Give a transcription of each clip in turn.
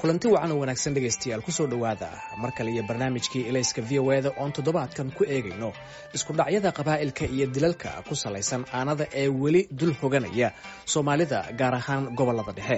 kulanti wacan oo wanaagsan dhegaystayaal kusoo dhowaada mar kale iyo barnaamijkii elayska v o eda oon toddobaadkan ku eegayno isku dhacyada qabaa'ilka iyo dilalka ku salaysan aanada ee weli dul hoganaya soomaalida gaar ahaan gobollada dhexe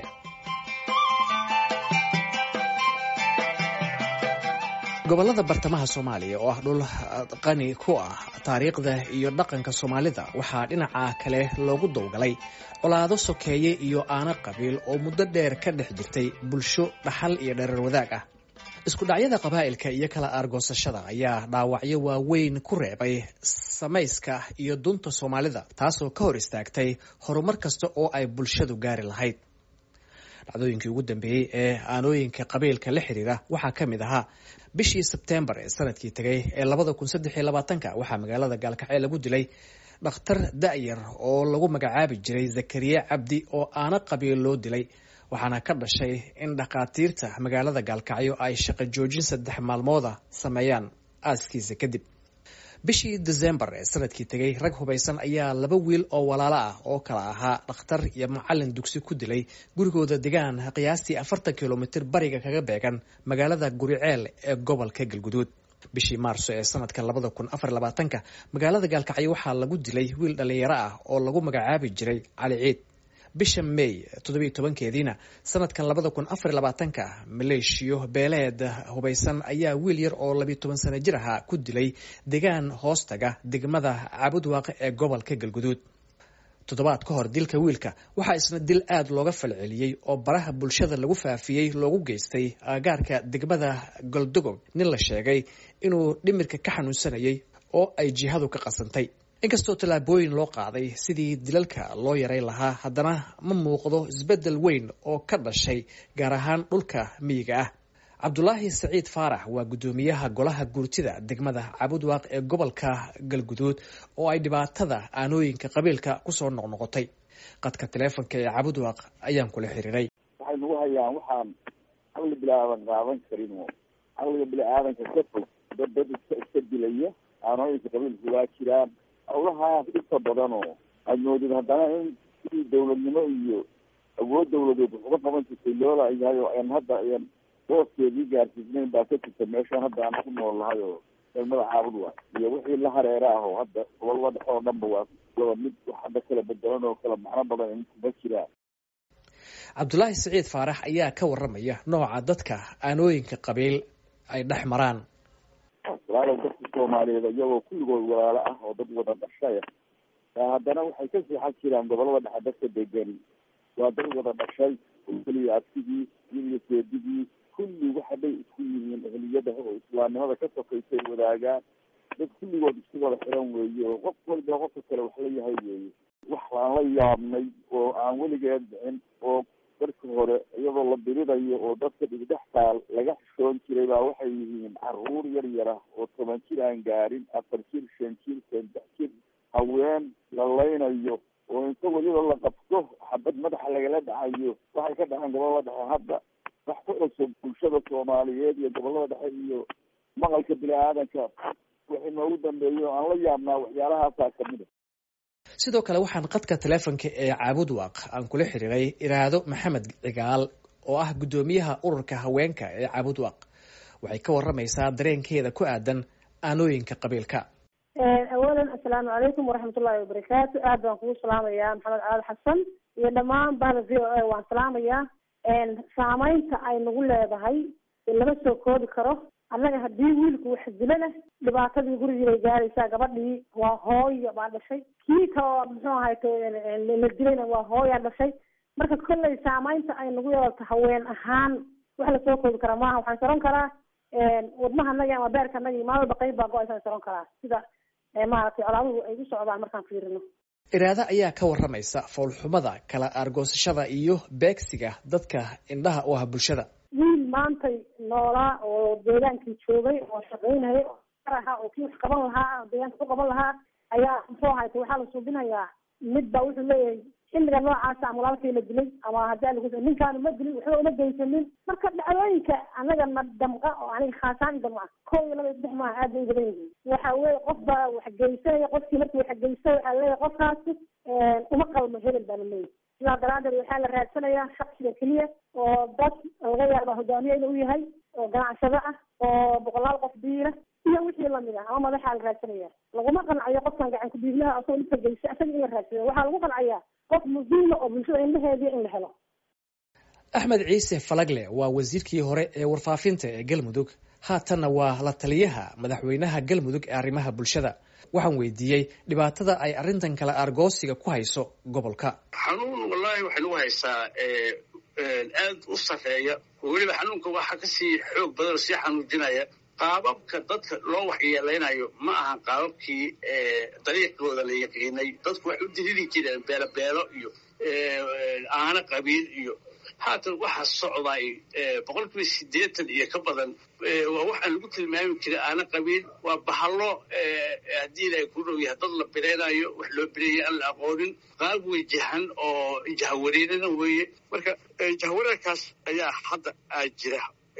gobollada bartamaha soomaaliya oo ah dhul qani ku ah taariikhda iyo dhaqanka soomaalida waxaa dhinaca kale loogu dowgalay colaado sokeeye iyo aano qabiil oo muddo dheer ka dhex jirtay bulsho dhaxal iyo dherer wadaag ah isku dhacyada qabaa'ilka iyo kala aargoosashada ayaa dhaawacyo waaweyn ku reebay samayska iyo dunta soomaalida taasoo ka hor istaagtay horumar kasta oo ay bulshadu gaari lahayd dhacdooyinkii ugu dambeeyey ee aanooyinka qabiilka la xiriira waxaa ka mid ahaa bishii sebtembar ee sanadkii tegay ee labada kun saddex iyo labaatanka waxaa magaalada gaalkacyo lagu dilay dhakhtar da'yar oo lagu magacaabi jiray zakariya cabdi oo aano qabiil loo dilay waxaana ka dhashay in dhakhaatiirta magaalada gaalkacyo ay shaqo joojin saddex maalmooda sameeyaan aaskiisa kadib bishii desembar ee sanadkii tegay rag hubaysan ayaa laba wiil oo walaalo ah oo kala ahaa dhakhtar iyo macalin dugsi ku dilay gurigooda degaan qiyaastii afartan kilomitir bariga kaga beegan magaalada guriceel ee gobolka galguduud bishii maarso ee sanadka labada kun afar labaatanka magaalada gaalkacyo waxaa lagu dilay wiil dhallinyaro ah oo lagu magacaabi jiray cali ciid bisha may toddobiyo tobankeediina sanadkan labada kun afar labaatanka maleeshiyo beeleed hubaysan ayaa wiil yar oo labiyo toban sano jir ahaa ku dilay degaan hoostaga degmada caabudwaaqe ee gobolka galguduud toddobaad ka hor dilka wiilka waxaa isna dil aad looga falceliyey oo baraha bulshada lagu faafiyey loogu geystay aagaarka degmada goldogob nin la sheegay inuu dhimirka ka xanuunsanayay oo ay jihadu ka qasantay inkastoo tallaabooyin loo qaaday sidii dilalka loo yaray lahaa haddana ma muuqdo isbeddel weyn oo ka dhashay gaar ahaan dhulka miyiga ah cabdulaahi saciid faarax waa guddoomiyaha golaha guurtida degmada cabudwaaq ee gobolka galguduud oo ay dhibaatada aanooyinka qabiilka kusoo noqnoqotay qadka taleefonka ee cabudwaaq ayaan kula xiriiray waxay nagu hayaan waxaan caqli bilaadan qaadan karin oo caqliga bini-aadanka ka fog dad dad iska iska dilaya aanooyinka qabiilka waa jiraan hawlahaas inta badan oo aada moodid haddana in sidii dawladnimo iyo awood dawladeed wax uga qaban jirtay loola yahay oo aan hadda ayan booskeedii gaarsiisnayn baa ka jirta meeshaan hadda aan ku nool nahay oo degmada caabud waa iyo wixii la hareera ah oo hadda gobolada dhexe oo dhanba waa laba mid wax hadda kala bedelan oo kala macno badan kuma jiraan cabdulaahi saciid faarax ayaa ka waramaya nooca dadka aanooyinka qabiil ay dhex maraan walaalow dadka soomaaliyeed iyagoo kulligood walaalo ah oo dad wada dhashay haddana waxay ka seexan jiraan gobolada dhexe dadka degani waa dad wada dhashay oo keliya abtigii iyo seedigii kulli waxa bay isku yihiin ehliyada oo islaamnimada ka sokaysay wadaagaan dad kulligood isku wada xiran weeye oo qof waliba qofka kale wax la yahay weeye wax aan la yaabnay oo aan weligeed dhicin oo darka hore iyadoo la dirirayo oo dadka dhigdhex taal laga xishoon jiray baa waxay yihiin caruur yar yar ah oo toban jir aan gaarin afar jir shan jir saddex jir haween la laynayo oo inta weliba la qabto xabad madaxa lagala dhacayo waxay ka dhaceen gobolada dhexe hadda wax ku cusub bulshada soomaaliyeed iyo gobolada dhexe iyo maqalka bini-aadanka wixii noogu dambeeyo aan la yaabnaa waxyaalahaasa kamid a sidoo kale waxaan qadka taleefonka ee caabudwaaq aan kula xiriiray iraado maxamed cigaal oo ah guddoomiyaha ururka haweenka ee caabudwaaq waxay ka waramaysaa dareenkeeda ku aadan aanooyinka qabiilka awalan assalaamu calaykum waraxmatullahi wabarakaatu aad baan kugu salaamayaa maxamed caali xasan iyo dhammaan bahda v o a waan salaamayaa saameynta ay nagu leedahay lama soo koobi karo annaga haddii wiilku wax dilo leh dhibaatadii gurigii bay gaaraysaa gabadhii waa hooyo baa dhashay kii kao muxuu ahayto la dilayna waa hooyaa dhashay marka kolley saameynta ay nagu yeelato haween ahaan wax lasoo koobi karaa maaha waxaan saron karaa wadmahanagi ama beerkanagi maalwalba qayb baa go-aysan saron karaa sida maaragtay colaaduhu ay u socdaan markaan fiirino iraado ayaa ka waramaysa foolxumada kala aargoosashada iyo beegsiga dadka indhaha u ah bulshada wiil maantay noolaa oo deegaankii joogay oo shaqaynayay oo ahaa oo kii wax qaban lahaa deegaanka ku qaban lahaa ayaa muxuu ahayta waxaa la suubinayaa mid baa wuxuu leeyahay xilliga noocaasa ama walaalkii la dilay ama haddii lagu ninkaanu ma dilin waxba uma geysanin marka dhacdooyinka anaga na damqa oo aniga khaasaan damca kow iyo laba iyo saddex maaha aad bay u badan yihiin waxa weye qof baa wax geysanaya qofkii markii wax geysta waxaa leeyahay qofkaasi uma qalmo hebel baa la leeyahay sidaa daraadeed waxaa la raadsanayaa shaksiga keliya oo dad laga yaaba hogaamiye inuu yahay oo ganacsado ah oo boqolaal qof biila iyo wixii lamid ah ama madaxaa la raadsanaya laguma qancayo qofkan gacan ku-dhiiglaha asagoo dhibka geysa isaga in la raadsado waxaa lagu qancaya qof muhiima oo bulshada indhaheediya in la helo axmed ciise falagle waa wasiirkii hore ee warfaafinta ee galmudug haatanna waa la taliyaha madaxweynaha galmudug ee arrimaha bulshada waxaan weydiiyey dhibaatada ay arrintan kale argoosiga ku hayso gobolka xanuun wallaahi waxay nagu haysaa aad u sarreeya oo weliba xanuunka waxaa kasii xoog badan oo sii xanuujinaya qaababka dadka loo waxyeelaynayo ma aha qaababkii dariiqooda la yaqiinay dadku waxay u diriri jireen beelobeelo iyo aano qabiil iyo haatan waxaa socday boqol kiiba siddeetan iyo ka badan waa waxaan lagu tilmaami jiray aana qabiil waa bahallo haddii ilaahay ku dhow yahay dad la biraynayo wax loo bireeyay aan la aqoonin qaab wejahan oo jahawareerana weeye marka jahawareerkaas ayaa hadda aa jira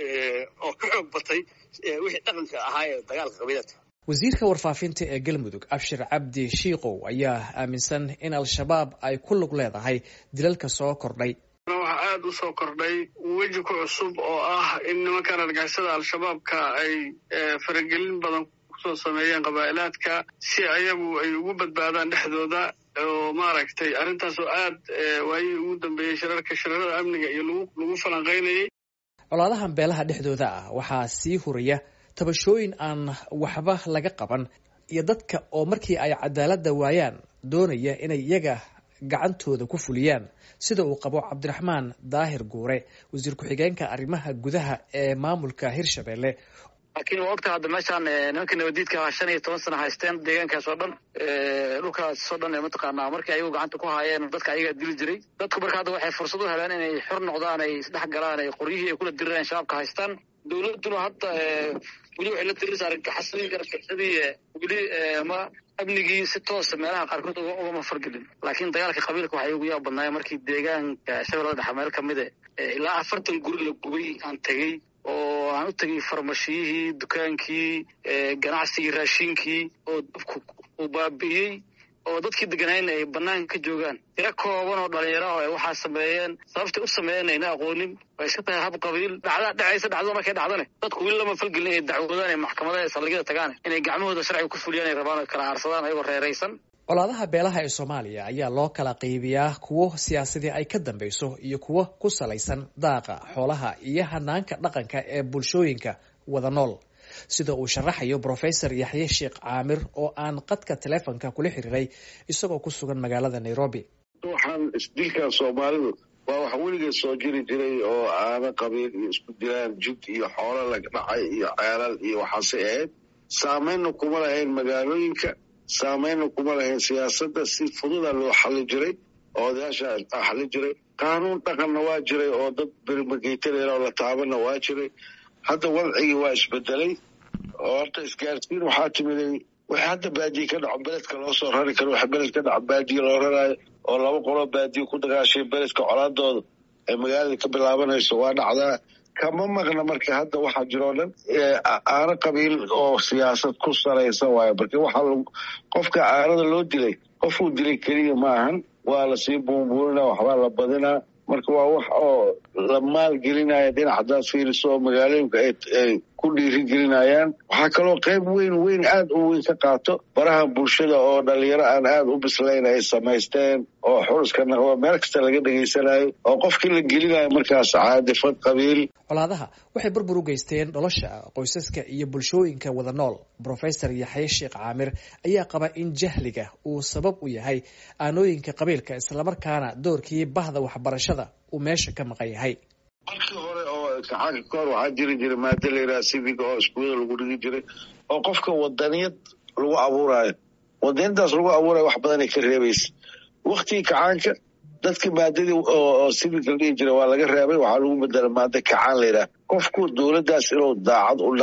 oo ka xoog batay wixii dhaqanka ahaa ee dagaalka qabiiladka wasiirka warfaafinta ee galmudug abshir cabdi shiikow ayaa aaminsan in al-shabaab ay ku lug leedahay dilalka soo kordhay waxaa aada u soo kordhay weji ku cusub oo ah in nimankan argixisada al-shabaabka ay faragelin badan kusoo sameeyeen qabaa'ilaadka si ayagu ay ugu badbaadaan dhexdooda oo maaragtay arrintaas oo aad waayihii ugu dambeeyey shirarka shirarada amniga iyo lagu lagu falanqaynayay colaadahan beelaha dhexdooda ah waxaa sii huraya tabashooyin aan waxba laga qaban iyo dadka oo markii ay cadaaladda waayaan doonaya inay iyaga gacantooda ku fuliyaan sida uu qabo cabdiraxmaan daahir guure wasiir ku-xigeenka arrimaha gudaha ee maamulka hirshabelle laakiin waa ogta hadda meeshaan nimanka nabadiidka shan iyo toban sana haysteen deegaankaas oo dhan dhulkaas oo dhan mataqaanaa markii ayagu gacanta ku haayeen dadka ayagaa dili jiray dadku marka hadda waxay fursad u heleen inay xor noqdaan ay isdhex galaan ay qoryihii ay kula dirireen shabaabka haystaan dowladduna hadda weli waxay la tirirsa argagaxasadii argagaxsadii weli ma amnigii si toosa meelaha qaarkood ugama fargelin laakiin dagaalka qabiilka waxay ugu yaab badnaaya markii deegaanka shabeellada dhexe meel kamida ilaa afartan guri la gubay aan tegey oo aan u tegay farmashiyihii dukaankii ganacsigii raashinkii oo dabku uu baabi'iyey oo dadkii deganayna ay banaanka ka joogaan tiro kooban oo dhalinyaro ah ay waxaa sameeyeen sababtay u sameeyeen ayna aqoonin way iska tahay hab qabiil dhacda dhacaysa dhacdada markay dhacdane dadku weli lama falgelin inay dacwadaan ee maxkamadaha ee saldhigyada tagaan inay gacmahooda sharciga ku fuliyaan ay rabaan oo kala aarsadaan ayagoo reeraysan colaadaha beelaha ee soomaaliya ayaa loo kala qaybiyaa kuwo siyaasadii ay ka dambeyso iyo kuwo ku salaysan daaqa xoolaha iyo hanaanka dhaqanka ee bulshooyinka wada nool sida uu sharaxayo brofesor yaxye sheekh caamir oo aan qadka telefonka kula xiriiray isagoo ku sugan magaalada nairobi waxaan isdilkan soomaalidu waa wax weligeed soo jiri jiray oo aana qabiil iyo isku dilaan jid iyo xoolo laga dhacay iyo ceelal iyo waxaasay ahayd saameynna kuma lahayn magaalooyinka saameynna kuma lahayn siyaasadda si fududa loo xali jiray oo odayaasha xali jiray qaanuun dhaqanna waa jiray oo dad bermageytanayoo la taabana waa jiray hadda wadcigii waa isbedelay oo horta isgaarsiin waxaa timiday wixii hadda baadiye ka dhaco beledka loo soo rari karo waxa beled ka dhaco baadiye loo raraayo oo laba qoloo baadiye ku dagaashay beledka colaadooda ay magaalada ka bilaabanayso waa dhacdaa kama maqna marka hadda waxaa jiroo dhan aano qabiil oo siyaasad ku salaysan waayo marka waxaa qofka aanada loo dilay qofuu dilay keliya ma ahan waa lasii buunbuunina waxbaa la badinaa marka waa wax oo la maalgelinaya dhinac haddaad fiiriso magaalooyinka ay ku dhiirigelinayaan waxaa kaloo qayb weyn weyn aad u weyn ka qaato baraha bulshada oo dhalinyaro aan aad u bislayn ay samaysteen oo xuriska naqdo meel kasta laga dhegaysanayo oo qofkii la gelinayo markaas caadifad qabiil colaadaha waxay burbur u geysteen nolosha qoysaska iyo bulshooyinka wada nool brofesor yaxye sheekh caamir ayaa qaba in jahliga uu sabab u yahay aanooyinka qabiilka islamarkaana doorkii bahda waxbarashada uu meesha ka maqan yahay markii hore oo kacaanka ka hor waxaa jiri jiray maado layidhaha siviga oo iskuulada lagu dhigi jiray oo qofka wadaniyad lagu abuuraayo wadaniyadaas lagu abuurayo wax badanay ka reebaysa waktigii kacaanka dadka maadadii oo siviga la dhihi jiray waa laga reebay waxaa lagu bedela maado kacaan layidhaha qofku dowladdaas inuu daacad u dhaqdo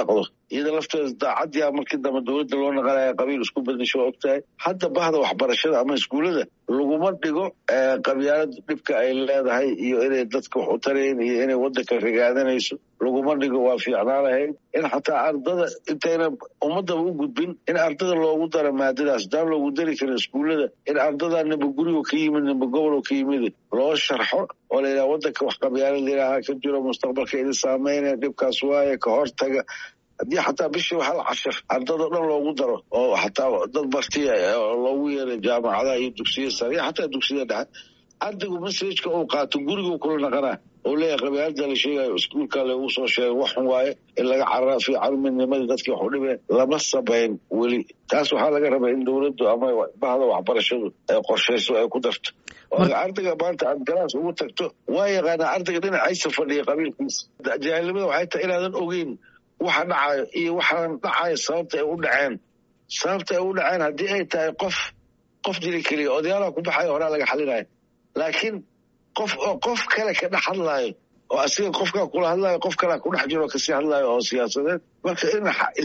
iyada lafteeda daacadii a markii dambe dowladda loo naqanaya qabiil isku badasho waa ogtahay hadda bahda waxbarashada ama iskuullada laguma dhigo qabyaalada dhibka ay leedahay iyo inay dadka wax u tarayn iyo inay waddanka rigaadanayso laguma dhigo waa fiicnaan lahayd in xataa ardada intayna ummadaba u gudbin in ardada loogu daro maadadaas daan loogu dari karin iskuullada in ardada nimba gurigo ka yimid nimba gobolo ka yimid loo sharxo oo la yidhaha waddanka wax qabyaalad layidhaaha ka jiro mustaqbalka idin saameynaya dhibkaas waaye ka hortaga haddii xataa bishii hal cashir ardado dhan loogu daro oo xataa dad bartiya loogu yeeray jaamacadaha iyo dugsiya sare iyo xataa dugsiya dhexe ardaygu masajka uu qaato guriguu kula naqanaa oo leeyahay qabyaalada la sheegayo iskuulka lagu soo sheegay waxun waaye in laga carara fiican midnimadii dadkii wax u dhibeen lama sabayn weli taas waxaa laga rabaa in dowladdu ama bahda waxbarashadu ay qorshayso ay ku darto oo ardayga maanta aad galaas ugu tagto waa yaqaanaa ardayga dhinacaysa fadhiya qabiilkiisa jaahilnimada waxay tahay inaadan ogeyn waxa dhacayo iyo waxaan dhacayo sababta ay u dhaceen sababta ay u dhaceen haddii ay tahay qof qof dili keliya odayaalaha ku baxayo horaa laga xalinayo laakiin qof oo qof kale ka dhex hadlaayo oo asiga qofkaa kula hadlaayo qof kalea ku dhex jiro kasii hadlaayo oo siyaasadeed marka in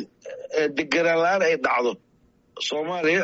deganaan la-aan ay dhacdo soomaaliya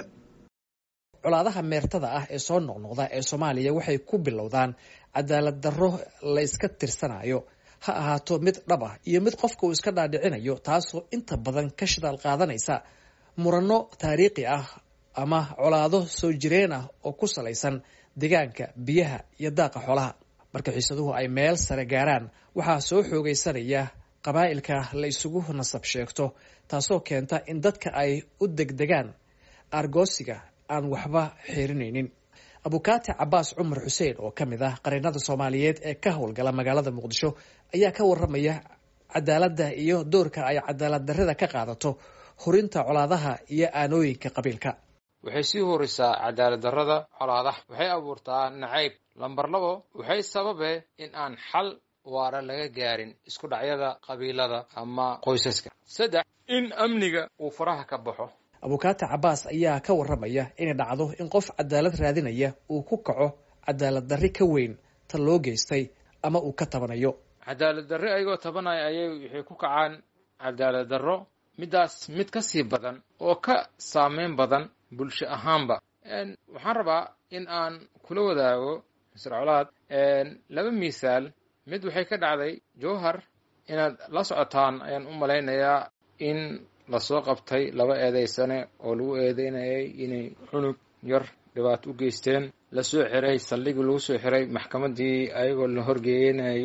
colaadaha meertada ah ee soo noqnoqda ee soomaaliya waxay ku bilowdaan cadaalad darro la yska tirsanayo ha ahaato mid dhab ah iyo mid qofka uu iska dhaadhicinayo taasoo inta badan ka shidaal qaadanaysa muranno taariikhi ah ama colaado soo jireen ah oo ku salaysan deegaanka biyaha iyo daaqa xoolaha marka xiisaduhu ay meel sare gaaraan waxaa soo xoogaysanaya qabaa'ilka la isugu nasab sheegto taasoo keenta in dadka ay u degdegaan argoosiga aan waxba xiirinaynin abukaati cabaas cumar xuseen oo ka mid ah qareennada soomaaliyeed ee ka howlgala magaalada muqdisho ayaa ka waramaya cadaaladda iyo doorka ay cadaalad darrida ka qaadato hurinta colaadaha iyo aanooyinka qabiilka waxay sii horisaa cadaalad darrada colaadaha waxay abuurtaa nacayb lambar labo waxay sababe in aan xal waara laga gaarin isku dhacyada qabiilada ama qoysaska saddex in amniga uu faraha ka baxo abukaati cabaas ayaa ka waramaya inay dhacdo in qof cadaalad raadinaya uu ku kaco cadaalad darri ka weyn ta loo geystay ama uu ka tabanayo cadaalad darre ayagoo tabanaya ayay waxay ku kacaan cadaalad darro middaas mid ka sii badan oo ka saameyn badan bulsho ahaanba waxaan rabaa in aan kula wadaago misr colaad laba misaal mid waxay ka dhacday jowhar inaad la socotaan ayaan u malaynayaa in lasoo qabtay laba eedaysane oo lagu eedeynayay inay cunug yar dhibaato u geysteen lasoo xiray saldhigii lagu soo xiray maxkamaddii ayagoo la horgeeyanayo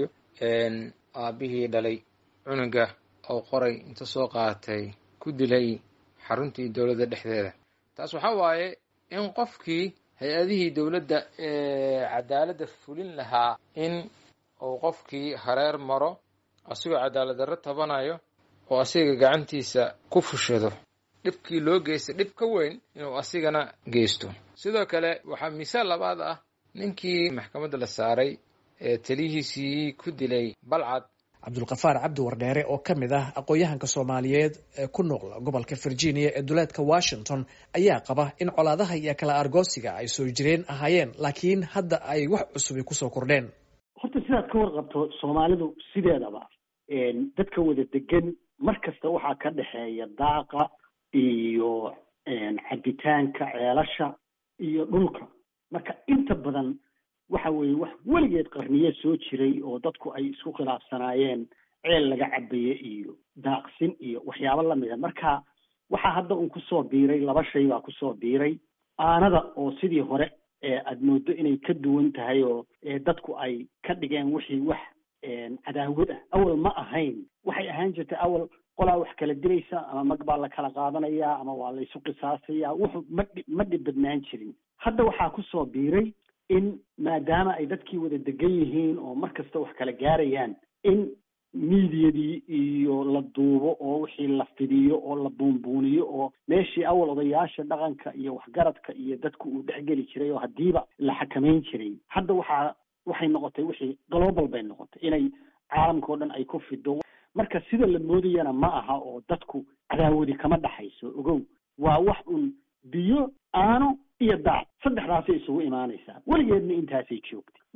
aabbihii dhalay cunuga oo qoray inta soo qaatay ku dilay xaruntii dowladda dhexdeeda taas waxaa waaye in qofkii hay-adihii dowladda ee cadaaladda fulin lahaa in uu qofkii hareer maro asigoo cadaalad darro tabanayo oo asiga gacantiisa ku fushado dhibkii loo geystay dhib ka weyn inuu asigana geysto sidoo kale waxaa misaal labaad ah ninkii maxkamadda la saaray ee taliyihiisii ku dilay balcad cabdulkafaar cabdi wardheere oo ka mid ah aqoon-yahanka soomaaliyeed ee ku nool gobolka virginia ee duleedka washington ayaa qaba in colaadaha iyo kala argoosiga ay soo jireen ahaayeen laakiin hadda ay wax cusubi kusoo kordheen horta sidaad ka warqabto soomaalidu sideedaba dadka wada degan mar kasta waxaa ka dhexeeya daaqa iyo cabitaanka ceelasha iyo dhulka marka inta badan waxa weeye wax weligeed qarniye soo jiray oo dadku ay isku khilaafsanaayeen ceel laga cabaye iyo daaqsin iyo waxyaabo lamida marka waxaa hadda un kusoo biiray laba shay baa kusoo biiray aanada oo sidii hore aada moodo inay ka duwan tahay oo dadku ay ka dhigeen wixii wax cadaawad ah awal ma ahayn waxay ahaan jirtay awal qolaa wax kala dilaysa ama mag baa la kala qaadanayaa ama waa la isu qisaasaya wuxu ma ma dhib badnaan jirin hadda waxaa kusoo biiray in maadaama ay dadkii wada degan yihiin oo mar kasta wax kala gaarayaan in miidiyadii iyo la duubo oo wixii la fidiyo oo la buunbuuniyo oo meeshii awal odayaasha dhaqanka iyo waxgaradka iyo dadku uu dhexgeli jiray oo haddiiba la xakamayn jiray hadda waxaa waxay noqotay wixii global bay noqotay inay caalamka oo dhan ay ku fido marka sida la moodayana ma aha oo dadku cadaawadi kama dhaxayso ogow waa wax un biyo aano iyo daac saddexdaasay isugu imaanaysaa weligeedna intaasay joogtay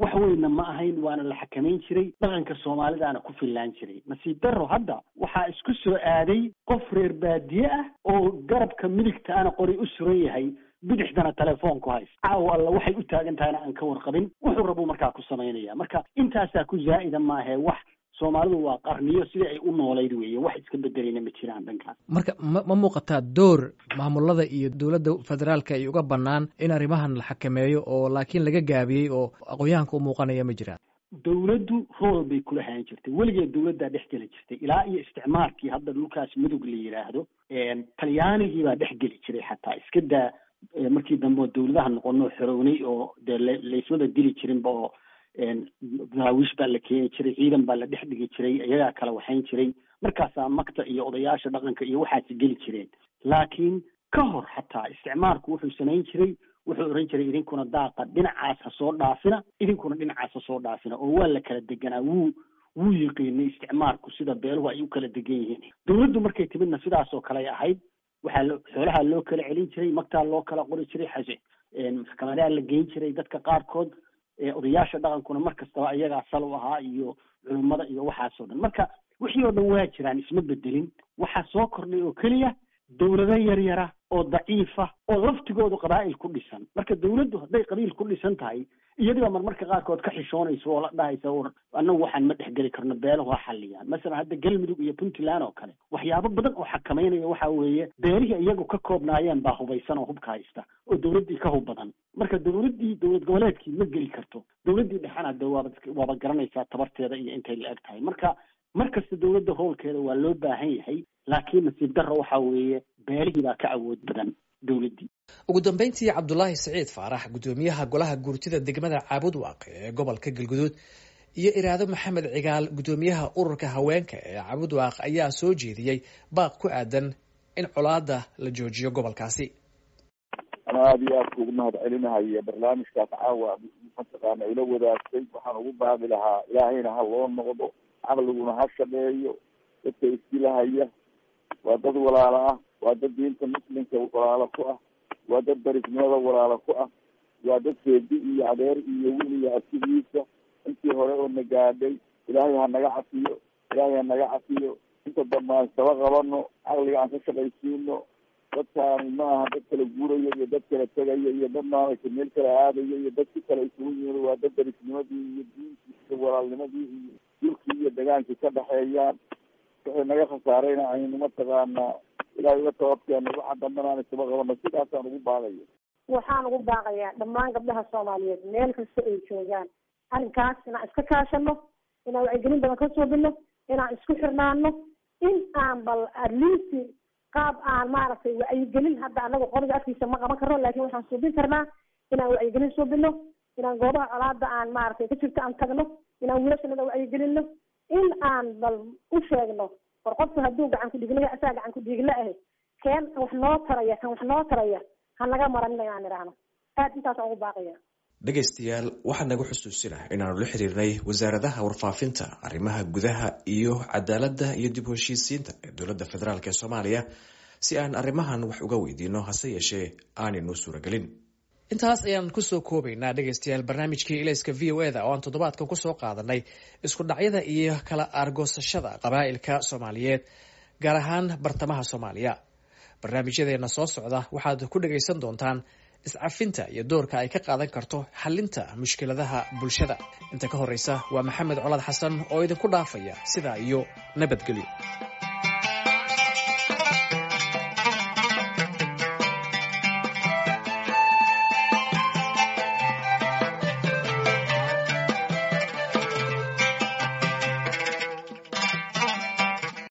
wax weynna ma ahayn waana la xakamayn jiray dhaqanka soomaalidaana ku fillaan jiray nasiib darro hadda waxaa isku soo aaday qof reer baadiye ah oo garabka midigta ana qori u suran yahay bidixdana telefoon ku hays caawa alla waxay u taagan tahayna aan ka warqabin wuxuu rabuu markaa ku samaynaya marka intaasaa ku zaa'ida maahee wax soomaalidu waa qarniyo sidii ay u noolayd weeye wax iska bedelayna ma jiraan dhankaas marka ma ma muuqataa door maamulada iyo dowladda federaalka ay uga bannaan in arrimahan la xakameeyo oo laakiin laga gaabiyey oo aqoon-yahanka u muuqanaya ma jiraan dowladdu rool bay kula hayan jirtay weligeed dowladdaa dhex geli jirtay ilaa iyo isticmaalkii hadda dhulkaas mudug la yidhaahdo talyaanigii baa dhex geli jiray xataa iska daa markii dambe oo dowladaha noqono xorownay oo dee laysmada dili jirinba oo daraawiish baa la keeni jiray ciidan baa la dhex dhigi jiray iyagaa kala waxayn jiray markaasaa makta iyo odayaasha dhaqanka iyo waxaasi geli jireen laakiin ka hor xataa isticmaalku wuxuu samayn jiray wuxuu oran jiray idinkuna daaqa dhinacaas ha soo dhaafina idinkuna dhinacaas ha soo dhaafina oo waa la kala deganaa wuu wuu yiqiinay isticmaalku sida beeluhu ay u kala degan yihiin dowladdu markay timidna sidaas oo kale ay ahayd waxaa lo xoolaha loo kala celin jiray magtaa loo kala qori jiray xase maxkamadaha la geyn jiray dadka qaarkood odayaasha dhaqankuna mar kastaba ayagaa sal u ahaa iyo culummada iyo waxaasoo dhan marka wixii oo dhan waa jiraan isma bedelin waxaa soo kordhay oo keliya dowlado yaryara oo daciifa oo laftigoodu qabaa'il ku dhisan marka dowladdu hadday qabiil ku dhisan tahay iyadiba marmarka qaarkood ka xishoonayso oo la dhahaysa war annagu waxaan ma dhexgeli karno beelahu ha xalliyaan masalan hadda galmudug iyo puntland oo kale waxyaabo badan oo xakameynaya waxa weeye beelihii iyagu ka koobnaayeen baa hubaysan oo hubka haysta oo dowladdii ka hub badan marka dowladdii dowlad goboleedkii ma geli karto dowladdii dhexena de waaba waaba garanaysaa tabarteeda iyo intay la eg tahay marka mar kasta dowladda howlkeeda waa loo baahan yahay laakiin nasiib darro waxa weeye beelihii baa ka awood badan dowladdii ugu dambeyntii cabdulaahi siciid faarax guddoomiyaha golaha guurtida degmada caabud waaqe ee gobolka galguduud iyo iraado maxamed cigaal guddoomiyaha ururka haweenka ee caabud waaq ayaa soo jeediyey baaq ku aadan in colaada la joojiyo gobolkaasi ana aada iyo aadka ugu mahad celinahayo barnaamijkaas caawa mataqaana ila wadaagtay waxaan ugu baaqi lahaa ilaahayna ha loo noqdo caqliguna ha shaqeeyo dadka iskilahaya waa dad walaalo ah waa dad diinta muslimka walaalo ku ah waa dad darisnimada walaalo ku ah waa dad seedi iyo adeer iyo wil iyo asigiisa intii hore oo na gaadhay ilaahay ha naga cafiyo ilaahay ha naga cafiyo inta dambe aan saba qabano caqliga aan ka shaqaysiino dadkaani ma aha dad kala guurayo iyo dad kala tegayo iyo dad maaragtay meel kala aadayo iyo dad si kale isugu yihiin waa dad darisnimadii iyo diintii iyo walaalnimadii iyo dulkii iyo degaankii ka dhexeeyaan waxay naga khasaarayna aynu mataqaanaa ilaahay uga tababkeeno waxa dambena aan isaba qabano sidaasaan ugu baaqaya waxaan ugu baaqayaa dhammaan gabdhaha soomaaliyeed meel kasta ay joogaan arrinkaas inaan iska kaashano inaan wacyigelin badan ka suubino inaan isku xirnaano in aan bal atleast qaab aan maaragtay wacyigelin hadda anaga qoriga afkiisa ma qaban karno laakin waxaan suubin karnaa inaan wacyigelin suubino inaan goobaha colaada aan maaragtay ka jirto aan tagno inaan wiilashanada wacyigelino in aan bal u sheegno war qofku hadduu gacan ku dhiigla asaa gacan ku dhiigla ahe keen wax noo taraya kan wax noo taraya ha naga maranina inaan idhaahno aad intaasaan ugu baaqaya dhegaystayaal waxaa nagu xusuusinah inaanu la xiriirnay wasaaradaha warfaafinta arrimaha gudaha iyo cadaaladda iyo dib u heshiisiinta ee dowladda federaalk ee soomaaliya si aan arrimahan wax uga weydiino hase yeeshee aanaynu suuragelin intaas ayaan kusoo koobaynaa dhegaystayaal barnaamijkii ilayska v o eda oo aan toddobaadkan kusoo qaadanay isku dhacyada iyo kala aargoosashada qabaa'ilka soomaaliyeed gaar ahaan bartamaha soomaaliya barnaamijyadeena soo socda waxaad ku dhagaysan doontaan iscafinta iyo doorka ay ka qaadan karto xalinta mushkiladaha bulshada inta ka horeysa waa maxamed colaad xasan oo idinku dhaafaya sidaa iyo nabadgelyo